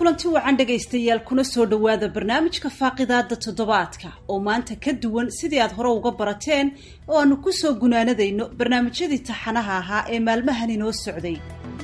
kulanti wacan dhegaystayaal kuna soo dhowaada barnaamijka faaqidaada toddobaadka oo maanta ka duwan sidii aad hore uga barateen oo aanu ku soo gunaanadayno barnaamijyadii taxanaha ahaa ee maalmahan inoo socday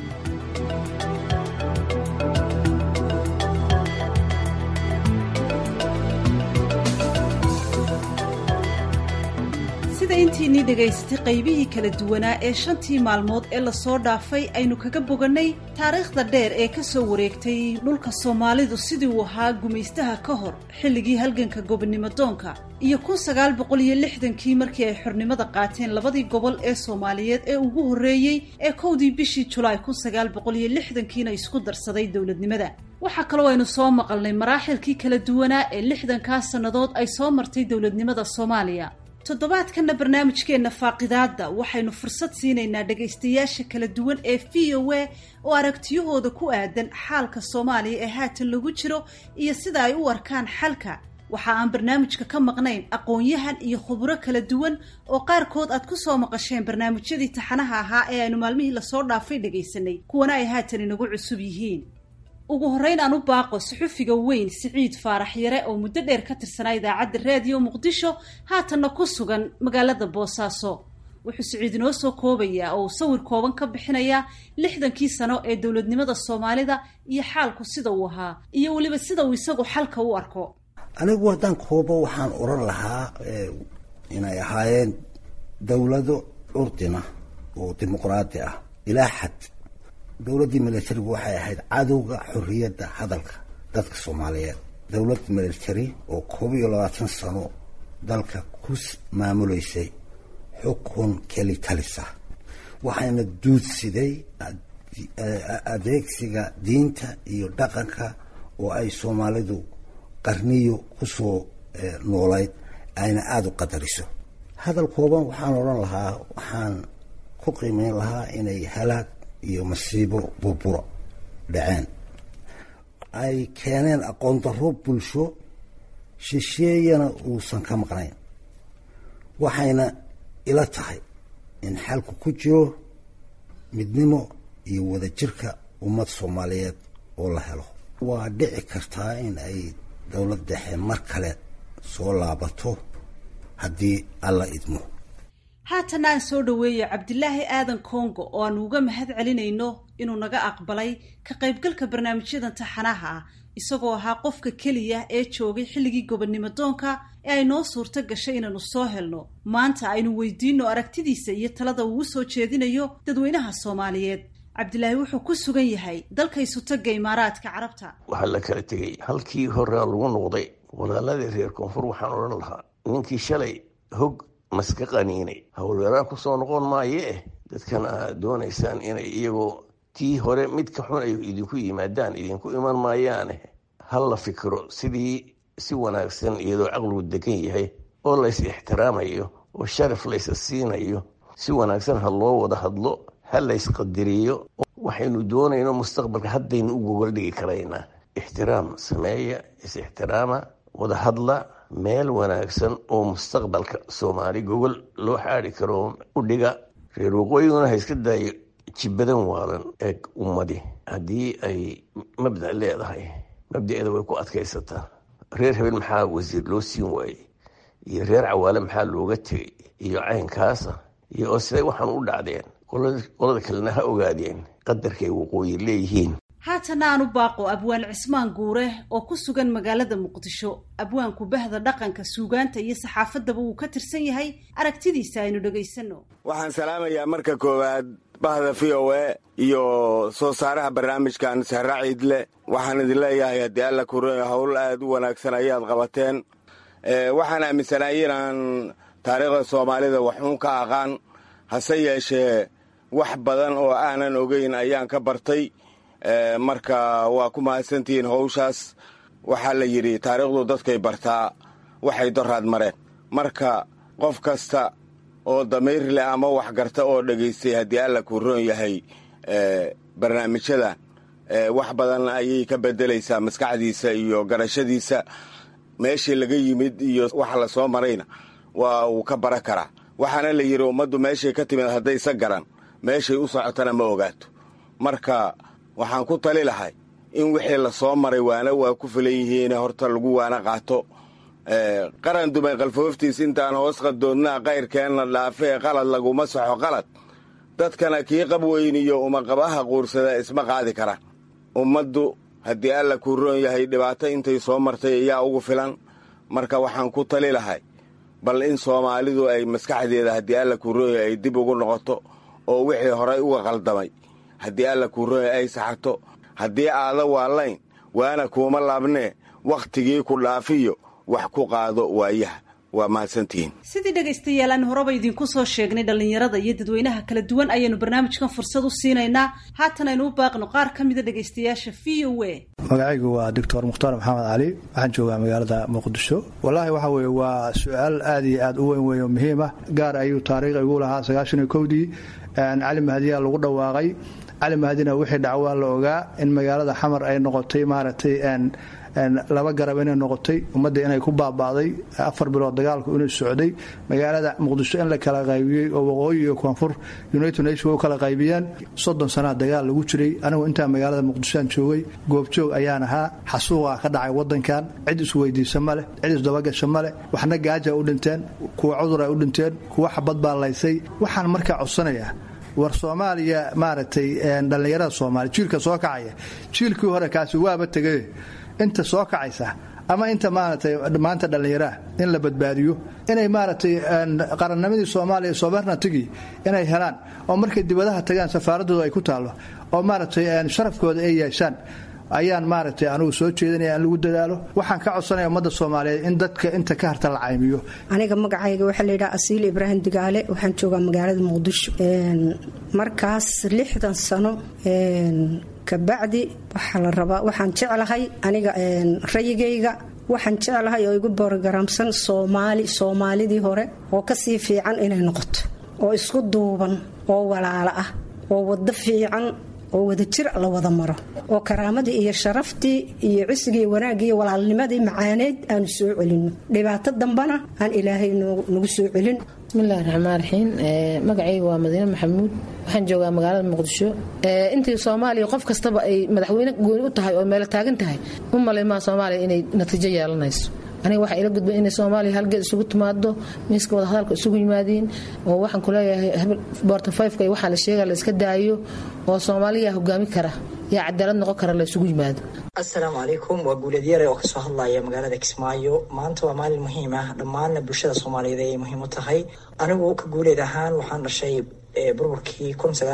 sida intiinii dhagaysatay qaybihii kala duwanaa ee shantii maalmood ee lasoo dhaafay aynu kaga bogannay taariikhda dheer ee ka soo wareegtay dhulka soomaalidu sidii uu ahaa gumaystaha ka hor xilligii halganka gobonnimo doonka iyo kun sagaal boqol iyo lixdankii markii ay xornimada qaateen labadii gobol ee soomaaliyeed ee ugu horreeyey ee kowdii bishii julaay kun sagaal boqol iyo lixdankiina isku darsaday dowladnimada waxaa kaloo aynu soo maqalnay maraaxilkii kala duwanaa ee lixdankaa sannadood ay soo martay dowladnimada soomaaliya toddobaadkanna barnaamijkeenna faaqidaadda waxaynu fursad siinaynaa dhegaystayaasha kala duwan ee v o a oo aragtiyahooda ku aadan xaalka soomaaliya ee haatan lagu jiro iyo sida ay u arkaan xalka waxa aan barnaamijka ka maqnayn aqoon-yahan iyo khuburo kala duwan oo qaarkood aad ku soo maqasheen barnaamijyadii taxanaha ahaa ee aynu maalmihii lasoo dhaafay dhegaysanay kuwana ay haatan inagu cusub yihiin ugu horreyn aan u baaqo suxufiga weyn siciid faarax yare oo muddo dheer ka tirsanaa idaacadda raadiyo muqdisho haatanna ku sugan magaalada boosaaso wuxuu siciid inoo soo koobayaa oo uu sawir kooban ka bixinayaa lixdankii sano ee dowladnimada soomaalida iyo xaalku sida uu ahaa iyo weliba sida uu isagu xalka u arko anigu haddaan koobo waxaan oran lahaa inay ahaayeen dowlado curdina oo dimuqraadi ah ilaa xad dowladdii militarigu waxay ahayd cadowga xorriyadda hadalka dadka soomaaliyeed dowlad military oo koob iyo labaatan sano dalka ku maamuleysay xukun keli talisa waxayna duudsiday adeegsiga diinta iyo dhaqanka oo ay soomaalidu qarniyo kusoo noolayd ayna aada u qadariso hadal kooban waxaan odhan lahaa waxaan ku qiimeyn lahaa inay halaag iyo masiibo burburo dhaceen ay keeneen aqoon darro bulsho shisheeyana uusan ka maqnayn waxayna ila tahay in xalku ku jiro midnimo iyo wadajirka ummad soomaaliyeed oo la helo waa dhici kartaa in ay dowlad dhexe mar kale soo laabato haddii alla idmo haatanna aan soo dhoweeya cabdilaahi aadan kongo oo aanu uga mahad celinayno inuu naga aqbalay ka qaybgalka barnaamijyadan taxanaha ah isagoo ahaa qofka keliya ee joogay xilligii gobonnimo doonka ee ay noo suurto gashay inaanu soo helno maanta aynu weydiino aragtidiisa iyo talada uu u soo jeedinayo dadweynaha soomaaliyeed cabdilaahi wuxuu ku sugan yahay dalka isutaga imaaraadka carabta waxaa la kala tegey halkii horea lagu noqday walaaladii reer koonfur waxaan odhan lahaa ninkii shalay hog maska qaniinay howlweeraan kusoo noqon maaye eh dadkan aad doonaysaan inay iyagoo tii hore mid ka xun ay idinku yimaadaan idinku iman maayaane hal la fikiro sidii si wanaagsan iyadoo caqligu degan yahay oo lays ixtiraamayo oo sharaf laysa siinayo si wanaagsan ha loo wada hadlo ha lays qadiriyo waxaynu doonayno mustaqbalka haddaynu u gogol dhigi karaynaa ixtiraam sameeya is-ixtiraama wada hadla meel wanaagsan oo mustaqbalka soomaali gogol loo xaadi karo u dhiga reer waqooyiguna ha iska daayo jibadan waalan eeg ummadi haddii ay mabda leedahay mabdaeeda way ku adkaysataa reer habeen maxaa wasiir loo siin waayey iyo reer cawaale maxaa looga tegay iyo caynkaasa iyo oo siday waxaan u dhacdeen qolada kalena ha ogaadeen qadarkay waqooyi leeyihiin haatanna aan u baaqo abwaan cismaan guure oo ku sugan magaalada muqdisho abwaanku bahda dhaqanka suugaanta iyo saxaafaddaba uu ka tirsan yahay aragtidiisa aynu dhegaysano waxaan salaamayaa marka koowaad bahda v o a iyo soo saaraha barnaamijkan sahra ciidle waxaan idin leeyahay haddii alla kure howl aad u wanaagsan ayaad qabateen waxaan aaminsanaay inaan taariikhda soomaalida waxuun ka aqaan hase yeeshee wax badan oo aanan ogeyn ayaan ka bartay marka waa ku mahadsantihiin howshaas waxaa la yidhi taariikhdu dadkay bartaa waxay doraad mareen marka qof kasta oo damiir leh ama wax garta oo dhegaystay haddii alla kuu roon yahay barnaamijyadan wax badan ayay ka bedelaysaa maskaxdiisa iyo garashadiisa meeshii laga yimid iyo waxa la soo marayna waa uu ka bara karaa waxaana la yidhi ummaddu meeshay ka timid haddaysa garan meeshay u socotana ma ogaato marka waxaan ku tali lahay in wixii la soo maray waana waa ku filan yihiin horta lagu waana qaato qaran dumay qalfooftiis intaan hoos qadoodnaa qayrkeenna dhaafee qalad laguma saxo qalad dadkana kii qab weyniyo umaqabaha quursada isma qaadi kara ummaddu haddii alla kuu roon yahay dhibaato intay soo martay ayaa ugu filan marka waxaan ku tali lahay bal in soomaalidu ay maskaxdeeda haddii alla kuu roon yahay ay dib ugu noqoto oo wixii horay uga qaldamay haddii alla kuu roon yahay ay saxarto haddii aada waallayn waana kuuma laabnee wakhtigii ku dhaafiyo wax ku qaado waayaha waa mahadsantihiin sidii dhegaystayaal aan horeba idinku soo sheegnay dhallinyarada iyo dadweynaha kala duwan ayaynu barnaamijkan fursad u siinaynaa haatan aynu u baaqno qaar ka mida dhegaystayaasha v o a magacaygu waa doctor mukhtaar maxamed cali waxaan joogaa magaalada muqdisho wallaahi waxa weye waa su-aal aad iyo aad u weyn weyn oo muhiim ah gaar ayuu taariikh igu lahaa sagaashan iyo kowdii cali mahadiyaa lagu dhawaaqay cali mahadina wixii dhacwaa la ogaa in magaalada xamar ay noqotay maaragtay laba garab inay noqotay ummadda inay ku baaba'day afar bilood dagaalku inuu socday magaalada muqdisho in la kala qaybiyey oo waqooyi iyo koonfur united nation u kala qaybiyeen soddon sanaa dagaal lagu jiray anigu intaa magaalada muqdishoaan joogay goobjoog ayaan ahaa xasuuqaa ka dhacay wadankan cid isweydiisa maleh cid isdabagasha maleh waxna gaaja u dhinteen kuwa cudur ay u dhinteen kuwa xabad baa laysay waxaan markaa codsanayaa war soomaaliya maaragtay dhallinyarada soomaaliya jiilka soo kacaya jiilkii hore kaasi waaba tegay inta soo kacaysa ama inta maaragtay maanta dhallinyaraah in la badbaadiyo inay maaragtay qarannimadii soomaaliya sobernatigii inay helaan oo markay dibadaha tagaan safaaradooda ay ku taallo oo maaragtay sharafkooda ay yeeshaan ayaan maaragtay anugu soo jeedinaya in lagu dadaalo waxaan ka codsanaya ummadda soomaaliyeed in dadka inta ka harta la caymiyo aniga magacayga waxaa layidhaha asiil ibraahim digaale waxaan joogaa magaalada muqdisho markaas lixdan sano kabacdi waxaa la rabaa waxaan jeclahay aniga rayigayga waxaan jeclahay oo igu borogaraamsan soomaali soomaalidii hore oo kasii fiican inay noqoto oo isku duuban oo walaalo ah oo wado fiican oo wadajir la wada maro oo karaamadii iyo sharaftii iyo cisigii wanaaggii iyo walaalnimadii macaaneyd aanu soo celino dhibaato dambana aan ilaahay nagu soo celin bismillahi raxmaan raxiim magacayga waa madiine maxamuud waxaan joogaa magaalada muqdisho intii soomaaliya qof kastaba ay madaxweyne gooni u tahay oo meelo taagan tahay u malaymaa soomaaliya inay natiijo yeelanayso aniga waxaa ila gudbay inay soomaaliya halgeed isugu timaado miiska wadahadalka isugu yimaadiin oo waxaan kuleeyahay boorta fiveka iyo waxaa la sheega la iska daayo oo soomaaliya hogaami kara yaa cadaalad noqon kara la isugu yimaado assalaamu calaykum waa guuleedyare oo kasoo hadlaya magaalada kismaayo maanta waa maalin muhiim ah dhammaanna bulshada soomaaliyeed ayay muhiim u tahay anigu ka guuleed ahaan waxaan dhashay burburkii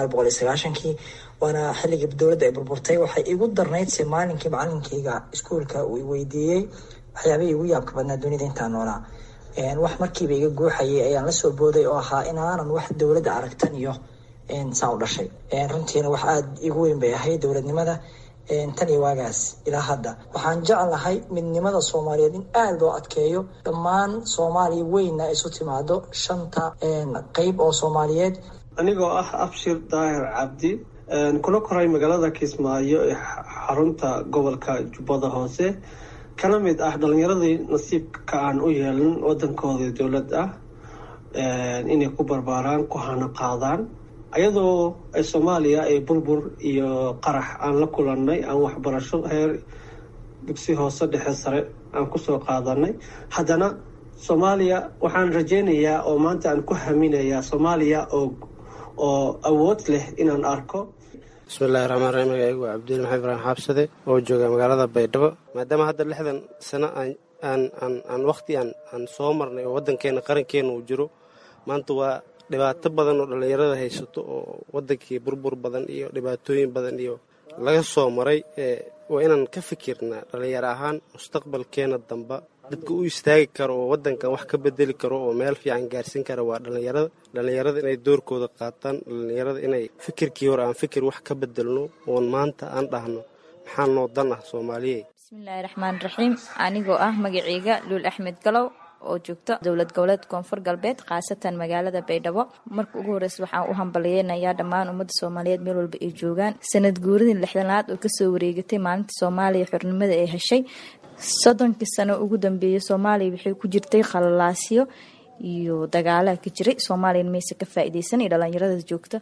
kii waana xilligii dowladda ay burburtay waxay igu darnayd se maalinkii macalinkayga iskuulka uu weydiiyey waxyaabihii igu yaabka badnaa dunida intaan noolaa wax markiiba iga guuxayay ayaan lasoo booday oo ahaa inaanan wax dowladda aragtan iyo saa u dhashay runtiina wax aada igu weyn bay ahayd dowladnimada tan iyo waagaas ilaa hadda waxaan jeclahay midnimada soomaaliyeed in aada loo adkeeyo dhammaan soomaaliya weynna isu timaado shanta qeyb oo soomaaliyeed anigoo ah abshir daahir cabdi kula koray magaalada kismaayo ee xarunta gobolka jubbada hoose kana mid ah dhalinyaradii nasiibka aan u yeelin wadankoodii dowlad ah inay ku barbaaraan ku hana qaadaan ayadoo soomaaliya ay burbur iyo qarax aan la kulannay aan waxbarasho heer dugsi hoose dhexe sare aan kusoo qaadanay haddana soomaaliya waxaan rajaynayaa oo maanta aan ku haminayaa soomaaliya oo oo awood leh inaan arko bismillahi raxmaan raxiim magacaygu waa cabdil maxamed ibraahim xaabsade oo jooga magaalada baydhabo maadaama hadda lixdan sano aan wakhti aan soo marnay oo waddankeena qarankeena uu jiro maanta waa dhibaato badan oo dhallinyarada haysato oo waddankii burbur badan iyo dhibaatooyin badan iyo laga soo maray waa inaan ka fikirnaa dhallinyaro ahaan mustaqbalkeena damba dadka u istaagi karo oo waddankan wax ka bedeli karo oo meel fiican gaarsiin kara waa dhallinyarada dhallinyarada inay doorkooda qaataan dhallinyarada inay fikirkii hore aan fikir wax ka bedelno oon maanta aan dhahno maxaa noo dan ah soomaaliye bismillaahi raxmaan raxiim anigoo ah magaceyga luul axmed galow oo joogto dowlad goboleed koonfur galbeed khaasatan magaalada baydhabo marka ugu horeysa waxaan u hambaliyeynayaa dhammaan ummadda soomaaliyeed meel walba ay joogaan sanad guuradii lixdanaad oo kasoo wareegatay maalinta soomaaliya xornimada ay heshay soddonkii sano ugu dambeeyay soomaaliya waxay ku jirtay khalalaasyo iyo dagaalaha ka jiray soomaaliyana mayse ka faa-ideysan iyo dhalinyarada joogta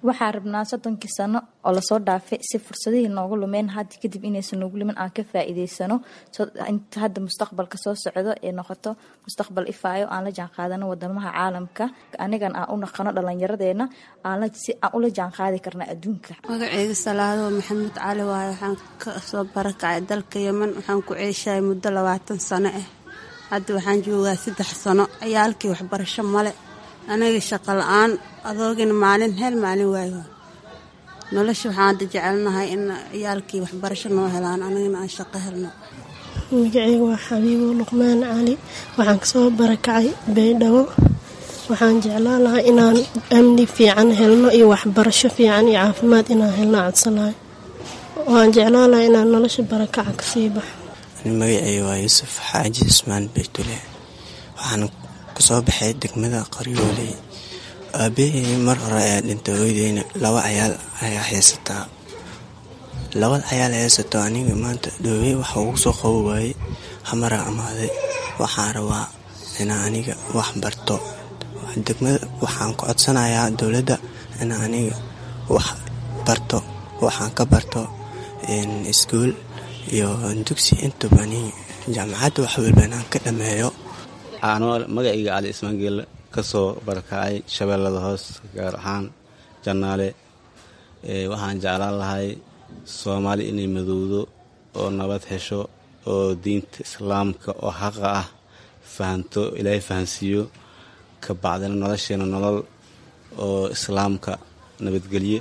waxaa rabnaa soddonkii sano oo lasoo dhaafay si fursadihii noogu lumeen hadda kadib inaysan noogu lumin aan ka faa'iideysano inta hadda mustaqbalka soo socdo ee noqoto mustaqbal ifaayo aan la jaanqaadano wadamaha caalamka anigan aan u naqano dhallinyaradeena si aan ula jaanqaadi karna adduunka magaceyga salaado maxamuud cali waaye waxaan ka soo barakacay dalka yeman waxaan ku ceeshahay muddo labaatan sano ah hadda waxaan joogaa saddex sano ciyaalkii waxbarasho male aniga shaqo la-aan adoogina maalin hel maalin waayo nolosha waxaan hadda jecelnahay in ciyaalkii waxbarasho noo helaan anigana aan shaqo helno magaceyga waa xabiibo luqmaan cali waxaan kasoo barakacay baydhabo waxaan jeclaan lahaa inaan amni fiican helno iyo waxbarasho fiican iyo caafimaad inaan helno codsanahay waan jeclaan lahaa inaan nolosha barakaca kasii baxo magaceyga waa yuusuf xaaji ismaan baytule waxaan kasoo baxay degmada qaryooley aabahey mar hore ayaa dhintay hooydeyna laba cayaal ayaa haysataa labada cayaal haysato aniga maanta dhoowey waxa ugu soo qabo waayey hamara amaaday waxaan rabaa inaa aniga wax barto degmada waxaan ku codsanayaa dowladda inaa aniga wax barto waxaan ka barto iskuol iyo dugsi intuba aniga jaamacadda wax walba inaan ka dhameeyo anoo magacayga cali ismaangeel ka soo barakacay shabeellada hoos gaar ahaan jannaale waxaan jeclaan lahay soomaali inay madowdo oo nabad hesho oo diinta islaamka oo xaqa ah fahanto ilaahay fahansiiyo ka bacdina nolosheena nolol oo islaamka nabadgelye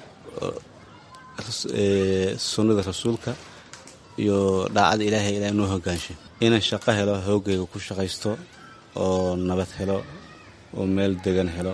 sunnada rasuulka iyo dhaacada ilaahay ilaah noo hogaansho inaan shaqo helo hoogayga ku shaqaysto oo nabad helo oo meel degan helo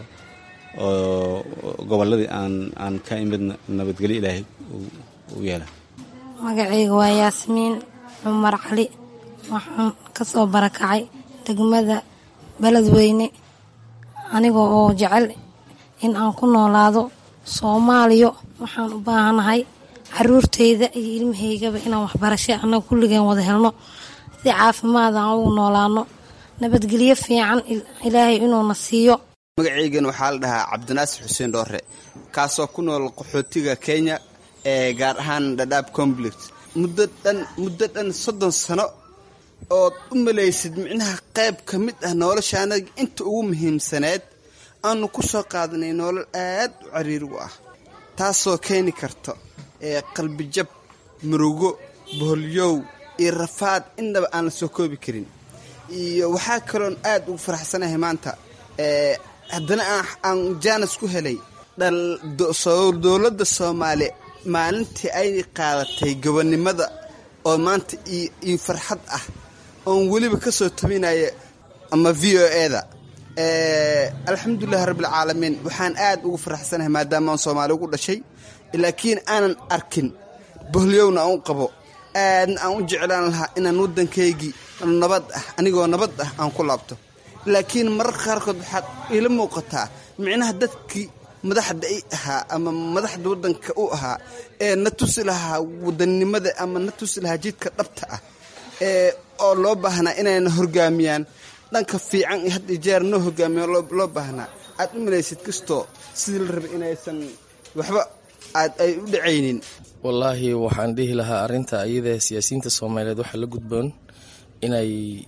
oo gobolladii aan aan ka imidna nabadgelyo ilaahay u yeela magacayga waa yaasmiin cumar cali waxaan ka soo barakacay degmada beledweyne aniga oo jecel in aan ku noolaado soomaaliya waxaan u baahanahay caruurteyda iyo ilmahaygaba inaan waxbarasho annaga kulligeen wada helno si caafimaad aan ugu noolaano nabadgelyo fiican ilaahay inuuna siiyo magacaygan waxaa la dhahaa cabdinaasir xuseen dhoore kaasoo ku nool qaxootiga kenya ee gaar ahaan dhadhaab conflict muddo dhan muddo dhan soddon sano ood u malaysid micnaha qayb ka mid ah nolosha anaga inta ugu muhiimsaneed aanu ku soo qaadanay nolol aad u cariirigu ah taasoo keeni karto ee qalbijab murugo boholyow iyo rafaad indhaba aan la soo koobi karin iyo waxaa kaloon aad ugu faraxsanahay maanta haddana aan jaanas ku helay dowladda soomaaliya maalintii ay qaadatay gobonnimada oo maanta io farxad ah oon weliba ka soo tabinaya ama v o eda alxamdulilahi rabbilcaalamiin waxaan aad ugu faraxsanahay maadaama aan soomaali ugu dhashay laakiin aanan arkin boholyowna aan u qabo aadna aan u jeclaan lahaa inaan waddankaygii nabad ah anigoo nabad ah aan ku laabto laakiin mararka qaarkood waxaad iila muuqataa micnaha dadkii madaxda i ahaa ama madaxda waddanka u ahaa ee na tusi lahaa wadannimada ama na tusi lahaa jidka dhabta ah ee oo loo baahnaa inayna horgaamiyaan dhanka fiican iyo had iyo jeer noo hogaamiya loo baahnaa aad u malaysid kastoo sidii la rabay inaysan waxba aad ay u dhacaynin wallaahi waxaan dhihi lahaa arrinta iyada siyaasiyiinta soomaaliyeed waxaa la gudboon inay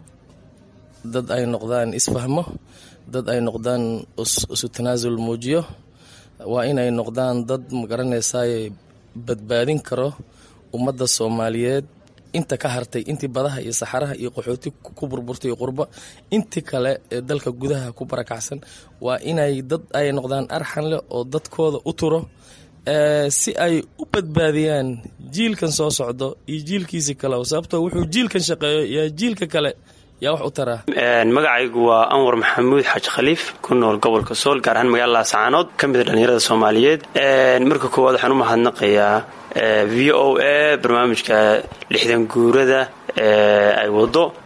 dad ay noqdaan isfahmo dad ay noqdaan isu tanaasul muujiyo waa inay noqdaan dad magaranaysaay badbaadin karo ummadda soomaaliyeed inta ka hartay intii badaha iyo saxaraha iyo qaxooti ku burburtay iyo qurbo intii kale ee dalka gudaha ku barakacsan waa inay dad ay noqdaan arxan leh oo dadkooda u turo si ay u badbaadiyaan jiilkan soo socdo iyo jiilkiisi kale sababtoo wuxuu jiilkan shaqeeyo yaa jiilka kale yaa wax u taraa magacaygu waa anwar maxamuud xaaji khaliif ku nool gobolka sool gaar ahaan magaalada laascaanood ka mid a dhallinyarada soomaaliyeed marka koowaad waxaan u mahadnaqayaa v o a barnaamijka lixdan guurada ay wado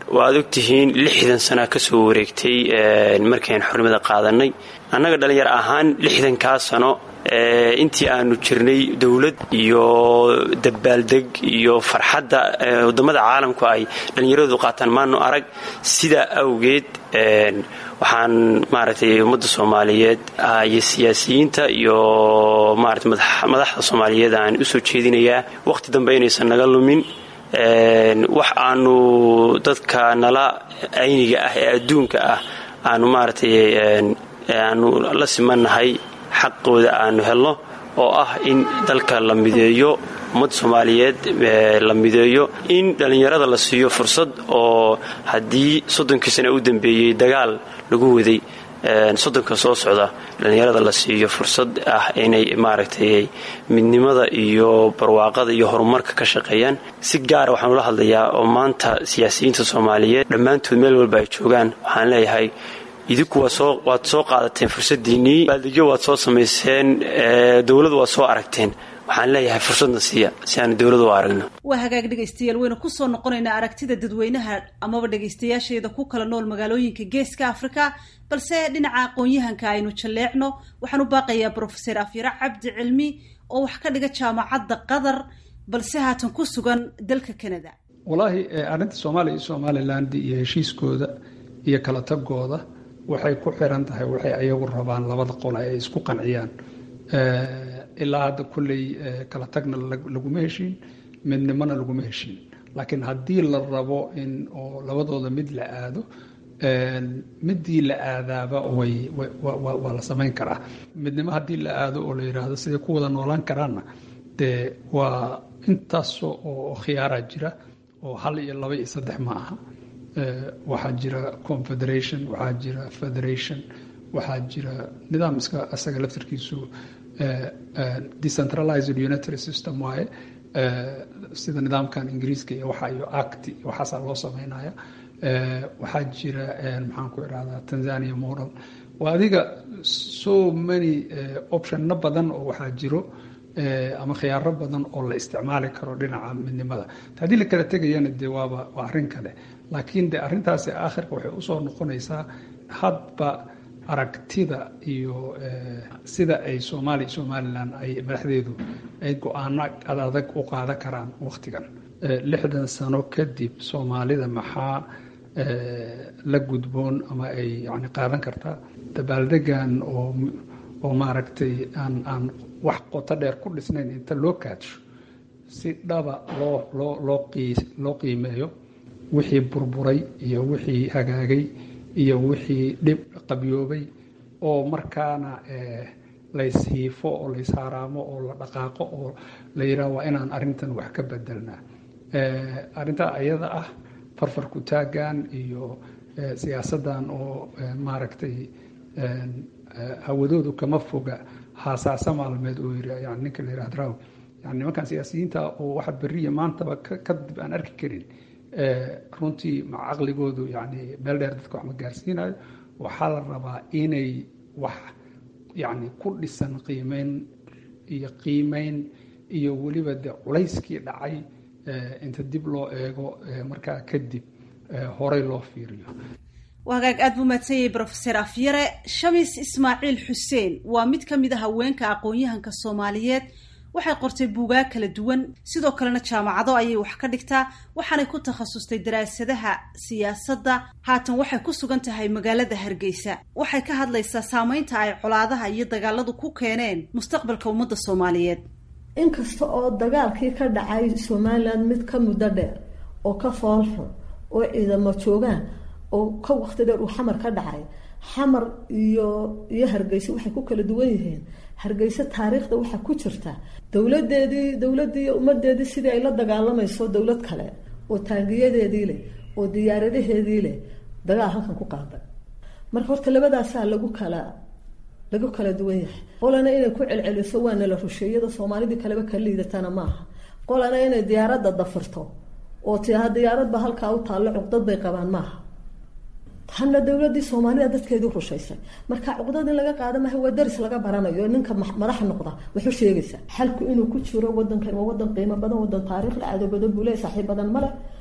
waad ogtihiin lixdan sana kasoo wareegtay markaynu xornimada qaadanay annaga dhallinyar ahaan lixdankaa sano intii aanu jirnay dowlad iyo dabaaldeg iyo farxadda wadamada caalamku ay dhallinyaradu qaataan maanu arag sidaa awgeed waxaan maaragtay ummadda soomaaliyeed iyo siyaasiyiinta iyo maarata madaxda soomaaliyeed aan usoo jeedinayaa wakhti dambe inaysan naga lumin wax aanu dadka nala ayniga ah ee adduunka ah aanu maaragtay aanu la simannahay xaqooda aanu helno oo ah in dalka la mideeyo ummadda soomaaliyeed la mideeyo in dhallinyarada la siiyo fursad oo haddii soddonkii sane u dambeeyey dagaal lagu waday soddonka soo socda dhallinyarada la siiyo fursad ah inay maaragtay midnimada iyo barwaaqada iyo horumarka ka shaqeeyaan si gaara waxaan ula hadlayaa oo maanta siyaasiyiinta soomaaliyeed dhammaantood meel walba ay joogaan waxaan leeyahay idinku waad soo qaadateen fursadiinnii baaldegyo waad soo samayseen dowladu waad soo aragteen waxaan leeyahay fursadna siiya si aanu dowladu u aragno waa hagaag dhegaystayaal waynu kusoo noqonaynaa aragtida dadweynaha amaba dhegaystayaasheeda ku kala nool magaalooyinka geeska afrika balse dhinaca aqoon-yahanka aynu jalleecno waxaan u baaqayaa brofeser afyare cabdi cilmi oo wax ka dhiga jaamacadda qatar balse haatan ku sugan dalka canada walaahi arrinta soomaaliya iyo somaliland iyo heshiiskooda iyo kala tagooda waxay ku xiran tahay waxay ayagu rabaan labada qole ay isku qanciyaan ilaa hadda kulley kala tagna laguma heshiin midnimona laguma heshiin laakiin haddii la rabo in oo labadooda mid la aado midii la aadaaba way waa la samayn karaa midnimo haddii la aado oo la yidhaahdo siday ku wada noolaan karaanna dee waa intaas oo khiyaaraa jira oo hal iyo laba iyo saddex ma aha waxaa jira confederation waxaa jira federation waxaa jira nidaamska asaga laftarkiisu decentralized unitary system waaye sida nidaamkan ingiriiska iyo waxa iyo act waxaasaa loo sameynaya waxaa jira maxaan ku idhahdaa tanzania model waa adiga so many optionna badan oo waxaa jiro ama khiyaaro badan oo la isticmaali karo dhinaca midnimada haddii la kala tegayana dee waaba waa arrin kale laakiin de arrintaasi aakhirka waxay usoo noqonaysaa hadba aragtida iyo sida ay soomaaliya somalilan ay madaxdeedu ay go-aano adadag u qaadan karaan wakhtigan lixdan sano kadib soomaalida maxaa la gudboon ama ay yani qaadan kartaa dabaaldegan oo oo maaragtay aan aan wax qoto dheer ku dhisnayn inta loo kaadsho si dhaba loo loo loo qii loo qiimeeyo wixii burburay iyo wixii hagaagay iyo wixii dhib qabyoobay oo markaana layshiifo oo layshaaraamo oo la dhaqaaqo oo la yidhaah waa inaan arrintan wax ka bedelnaa arrintaa ayada ah farfarku taagan iyo siyaasaddan oo maaragtay hawadoodu kama foga haasaasa maalmeed oo yiri yani ninka la yidhahdo raw yani nimankan siyaasiyiinta oo waxa beriya maantaba kadib aan arki karin runtii ma caqligoodu yani meel dheer dadka wax ma gaarsiinayo waxaa la rabaa inay wax yani ku dhisan qiimeyn iyo qiimeyn iyo weliba de culayskii dhacay inta dib loo eego markaa kadib horey loo fiiriyo hagaag aad buu mahadsanyay brofeser afyare shamis ismaaciil xuseen waa mid ka mid a haweenka aqoon-yahanka soomaaliyeed waxay qortay buugaag kala duwan sidoo kalena jaamacado ayay wax ka dhigtaa waxaanay ku takhasustay daraasadaha siyaasadda haatan waxay ku sugan tahay magaalada hargeysa waxay ka hadlaysaa saameynta ay colaadaha iyo dagaaladu ku keeneen mustaqbalka ummadda soomaaliyeed inkasta oo dagaalkii ka dhacay somalilan mid ka muddo dheer oo ka foolxun oo ciidamo joogaan oo ka waqti dheer uu xamar ka dhacay xamar iyo iyo hargeysa waxay ku kala duwan yihiin hargeysa taariikhda waxaa ku jirta dowladeedii dowladii iyo ummadeedii sidii ay la dagaalamayso dowlad kale oo taangiyadeedii leh oo diyaaradaheedii leh dagaal halkan ku qaaday marka horta labadaasaa lagu kala lagu kala duwan yahay qolana inay ku celceliso waana la rusheeyada soomaalidii kaleba ka liidatana maaha qolana inay diyaaradda dafirto oo tiaha diyaaradba halkaa u taallo cuqdad bay qabaan maaha hana dowladii soomaalida dadkeedii rushaysay marka cuqdad in laga qaada maaha waa daris laga baranayo ninka madaxa noqda wuxuu sheegaysaa xalku inuu ku jiro wadankan waa wadan qiimo badan wadan taariikh la caado badan buu leeyahy saaxiib badan male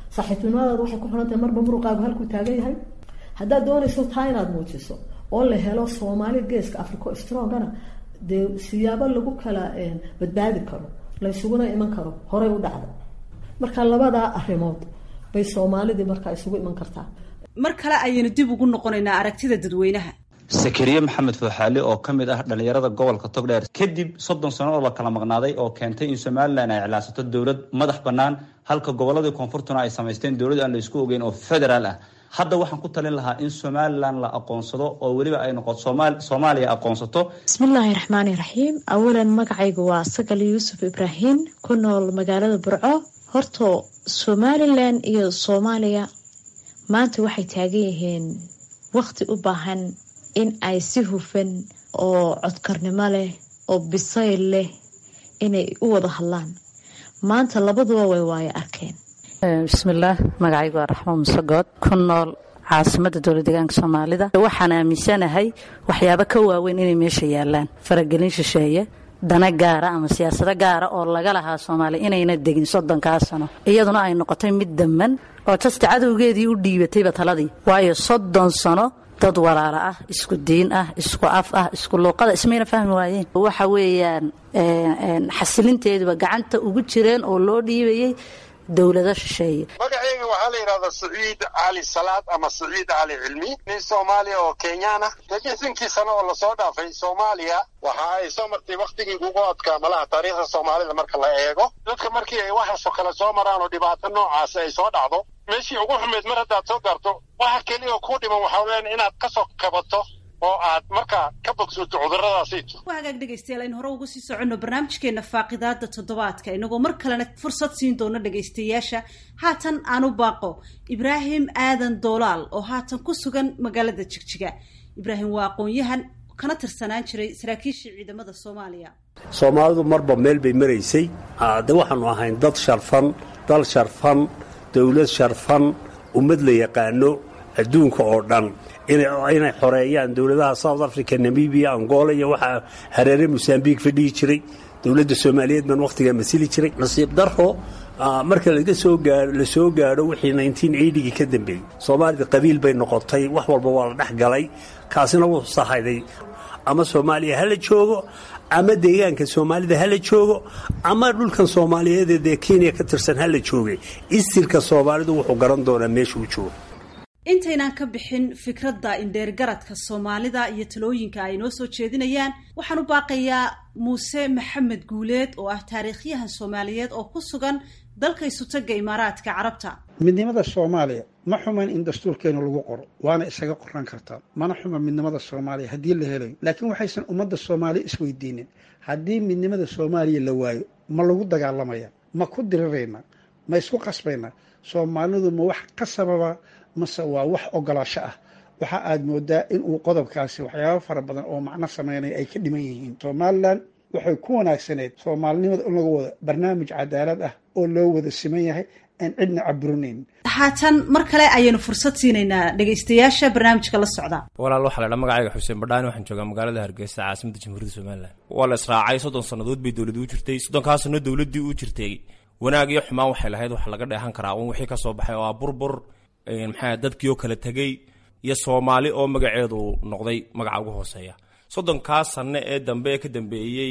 saaxiibtinimadaada waxay ku xiran tahay marba muruqaagu halkuu taagan yahay haddaad doonayso taa inaad muujiso oo la helo soomaali geeska africa strongana dee siyaabo lagu kala badbaadi karo laysuguna iman karo horey u dhacda marka labadaa arrimood bay soomaalidii markaa isugu iman kartaa mar kale ayaynu dib ugu noqonaynaa aragtida dadweynaha sakariye maxamed fooxaali oo ka mid ah dhallinyarada gobolka togdheer kadib soddon sano oo la kala maqnaaday oo keentay in somalilan ay iclaansato dowlad madax bannaan halka gobolladii koonfurtuna ay samaysteen dowlad aan la isku ogeyn oo federaal ah hadda waxaan ku talin lahaa in somalilan la aqoonsado oo weliba ay noqoto soomaaliya aqoonsato bismillaahi raxmaani raxiim awalan magacaygu waa sagal yuusuf ibraahim ku nool magaalada burco horta somalilan iyo soomaaliya maanta waxay taagan yihiin waqti u baahan in ay si hufan oo codkarnimo leh oo bisayl leh inay u wada hadlaan maanta labaduba way waayo arkeen bismillaah magacaygu waa raxmo musegood ku nool caasimada dowla deegaanka soomaalida waxaan aaminsanahay waxyaabo ka waaweyn inay meesha yaalaan faragelin shisheeye dana gaara ama siyaasado gaara oo laga lahaa soomaaliya inayna degin soddonkaa sano iyaduna ay noqotay mid damman oo jasta cadowgeedii u dhiibatayba taladii waayo soddon sano dad walaalo ah isku diin ah isku af ah isku luuqada ismayna fahmi waayeen waxa weeyaan xasilinteeduba gacanta ugu jireen oo loo dhiibayay dowlado shisheeye magacayga waxaa la yidhahdaa saciid cali salaad ama saciid cali cilmi nin soomaaliya oo kenyaan ah lixdankii sano oo lasoo dhaafay soomaaliya waxa ay soo martay wakhtigii ugu adkaa malaha taariikhda soomaalida marka la eego dadka markii ay waxaasoo kale soo maraan oo dhibaato noocaasi ay soo dhacdo meeshii ugu xumeyd mar haddaad soo gaarto waxa keliya oo kuu dhiman waxaa weyaan inaad ka soo kabato oo aad markaa ka bogsoto cudurradaasiito waa hagaag dhegaystayaal aynu hore uga sii soconno barnaamijkeena faaqidaada toddobaadka inagoo mar kalena fursad siin doono dhegaystayaasha haatan aanu baaqo ibraahim aadan doolaal oo haatan ku sugan magaalada jigjiga ibraahim waa aqoon-yahan kana tirsanaan jiray saraakiishii ciidamada soomaaliya soomaalidu marba meel bay maraysay de waxaanu ahayn dad sharfan dal sharfan dowlad sharfan ummad la yaqaano adduunka oo dhan inay xoreeyaan dowladaha south africa namibia angola iyo waxaa hareere mosambiq fadhihi jiray dowladda soomaaliyeed baan wakhtigaa masili jiray nasiib daro marka laga soo gaao la soo gaadho wixii gii ka dambeeyey soomaalida qabiil bay noqotay wax walba waa la dhex galay kaasina wuxuu sahayday ama soomaaliya hala joogo ama deegaanka soomaalida hala joogo ama dhulkan soomaaliyeed dee kenya ka tirsan hala jooge istirka soomaalidu wuxuu garan doonaa meesha uu joogo intaynaan ka bixin fikradda indheergaradka soomaalida iyo talooyinka ay noo soo jeedinayaan waxaan u baaqayaa muuse maxamed guuleed oo ah taariikhyahan soomaaliyeed oo ku sugan dalka isutaga imaaraadka carabta midnimada soomaaliya ma xuman in dastuurkeenu lagu qoro waana isaga qoran kartaa mana xuma midnimada soomaaliya haddii la helayo laakiin waxaysan ummadda soomaaliya isweydiinin haddii midnimada soomaaliya la waayo ma lagu dagaalamaya ma ku dirirayna ma isku qasbayna soomaalidu ma wax ka sababa mase waa wax ogolaasho ah waxa aad moodaa in uu qodobkaasi waxyaabo fara badan oo macno sameynaya ay ka dhiman yihiin somalilan waxay ku wanaagsaneyd soomaalinimada in lagu wado barnaamij cadaalad ah oo loo wada siman yahay aan cidna caburinayn haatan mar kale ayaynu fursad siinaynaa dhegaystayaasha barnaamijka la socda walaal waxaa la dhaa magacayga xuseen badhaani waxaan joogaa magaalada hargeysa caasimada jamhuuriyadda somalilan waa la israacay soddon sannadood bay dowladii u jirtay soddonkaa sanno dowladdii u jirtay wanaag iyo xumaan waxay lahayd waxa laga dheehan karaa un wixii ka soo baxay oo ah burbur maxaa dadkii oo kala tegey iyo soomaali oo magaceedu noqday magaca ugu hooseeya soddonkaa sanno ee dambe ee ka dambeeyey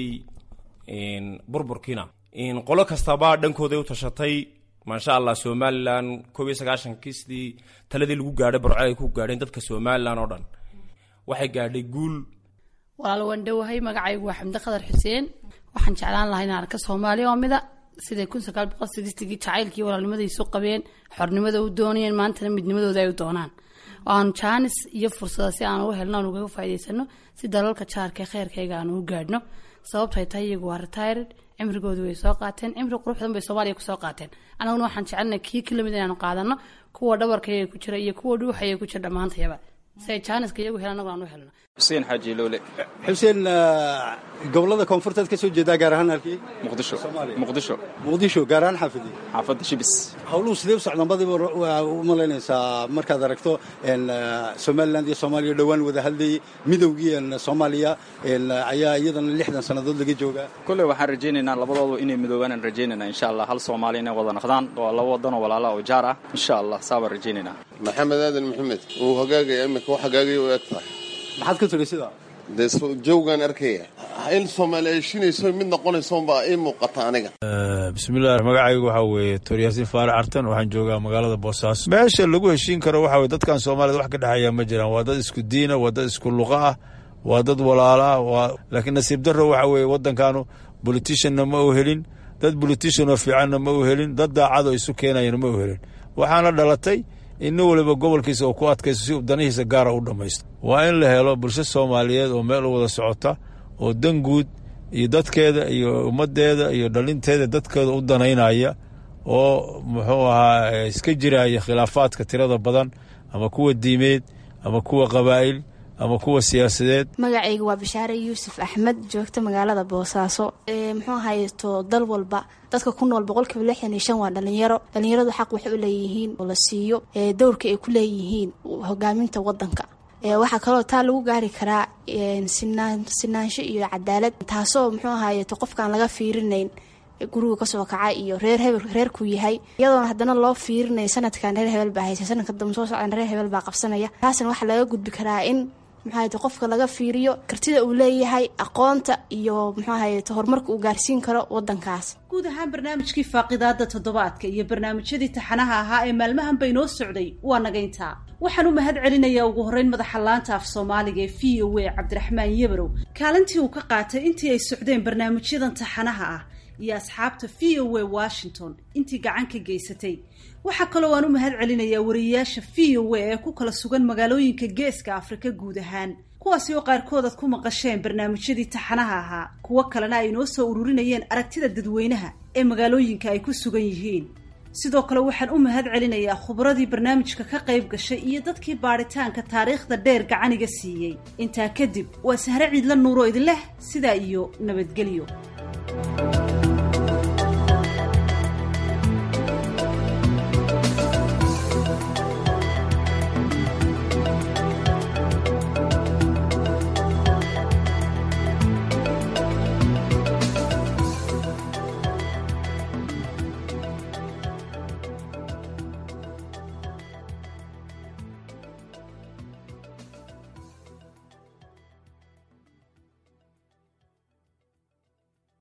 burburkiina qolo kastaba dhankooday u tashatay maasha allah somalilan koob iyo sagaashankiisdii taladii lagu gaadhay barco ay ku gaadheen dadka somalilan oo dhan waxay gaadhay guul walaal waan dhowahay magacaygu waa xamdi qadar xuseen waxaan jeclaan lahaa inaan arka soomaaliya oo mida siday kun sagaal boqol sideetigii jacaylkii walaalnimaday isu qabeen xornimada u doonayeen maantana midnimadooda ay u doonaan aan jaanis iyo fursada si aan ugu helno aan ugaga faa'iidaysano si dalalka jaarka ee kheyrkayga aan ugu gaadhno sababtay tahay iyagu waa retired cimrigoodu way soo qaateen cimri quruxdan bay soomaaliya kusoo qaateen annaguna waxaan jecelnahay kii ka lamid inaanu qaadano kuwa dhabarkayga ku jira iyo kuwa dhuuxaya ku jira dhammaantayaba si ay jaaniska iyagu helaan annagu aan u helno xuseen xaaji loole xuseen gobolada koonfurteed ka soo jeedaa gaar ahaan halkii muqdisho muqdisho muqdisho gaar ahaan xaafidii xaafadda shibis howluhu sidee u socdaan badiba waa u malaynaysaa markaad aragto somaliland iyo soomaaliya dhowaan wada hadlayay midowgii soomaaliya ayaa iyadana lixdan sannadood laga joogaa kolley waxaan rajaynaynaa labadoodu inay midoobaan rajaynaynaa insha allah hal soomaaliya inay wada naqdaan waa laba wadanoo walaala oo jaar ah insha allah saabaan rajaynaynaa maxamed aadan maxamed wuu hagaagaya imika wax hagaagaya u eg tahay maxaad ka tiri sidaa dee jawgaan arkaya in soomaali ay shinayso mid noqonayso baa ii muuqata aniga bismillahi magacaygu waxaa weeye tooryaasiin faarac artan waxaan joogaa magaalada boosaaso meesha lagu heshiin karo waxa weye dadkan soomaalida wax ka dhexeeya ma jiraan waa dad isku diina waa dad isku luqa ah waa dad walaala ah waa laakiin nasiib darro waxa weeye waddankaanu boliticianna ma u helin dad bolitician oo fiicanna ma u helin dad daacad oo isu keenayana ma u helin waxaana dhalatay in nin waliba gobolkiisa oo ku adkaysto si uu danihiisa gaara u dhammaysto waa in la helo bulsho soomaaliyeed oo meel u wada socota oo dan guud iyo dadkeeda iyo ummaddeeda iyo dhalinteeda dadkeeda u danaynaya oo muxuu ahaa iska jiraya khilaafaadka tirada badan ama kuwa diimeed ama kuwa qabaa'il ama kuwa siyaasadeed magacayga waa bashaare yuusuf axmed joogta magaalada boosaaso muxuu haysto dal walba dadka ku nool boqolkiiba lixdan iyo shan waa dhalinyaro dhalinyaradu xaq waxay u leeyihiin oo la siiyo dowrka ay ku leeyihiin hogaaminta wadanka waxaa kaloo taa lagu gaari karaa sinaansho iyo cadaalad taasoo muxuu ahayeto qofkaan laga fiirinayn guriga kasoo kaca iyo reer hebel reerku yahay iyadoona haddana loo fiirinaya sanadkan reer hebel baa haysa sanadka dambe soo socdan reer hebel baa qabsanaya taasna waxaa laga gudbi karaa in muxuahayte qofka laga fiiriyo kartida uu leeyahay aqoonta iyo muxuu ahayte horumarka uu gaarsiin karo wadankaas guud ahaan barnaamijkii faaqidaada toddobaadka iyo barnaamijyadii taxanaha ahaa ee maalmahan bay noo socday waa nagayntaa waxaan u mahad celinayaa ugu horreyn madaxa laanta af soomaaliga ee v o a cabdiraxmaan yabarow kaalintii uu ka qaatay intii ay socdeen barnaamijyadan taxanaha ah iyo asxaabta v o a washington intii gacan ka geysatay waxaa kaloo aan u mahad celinayaa wariyeyaasha v o a ee ku kala sugan magaalooyinka geeska afrika guud ahaan kuwaasi oo qaarkood aad ku maqasheen barnaamijyadii taxanaha ahaa kuwo kalena ay noo soo ururinayeen aragtida dadweynaha ee magaalooyinka ay ku sugan yihiin sidoo kale waxaan u mahad celinayaa khubradii barnaamijka ka qayb gashay iyo dadkii baadhitaanka taariikhda dheer gacaniga siiyey intaa kadib waa sahre ciidla nuuro idin leh sidaa iyo nabadgelyo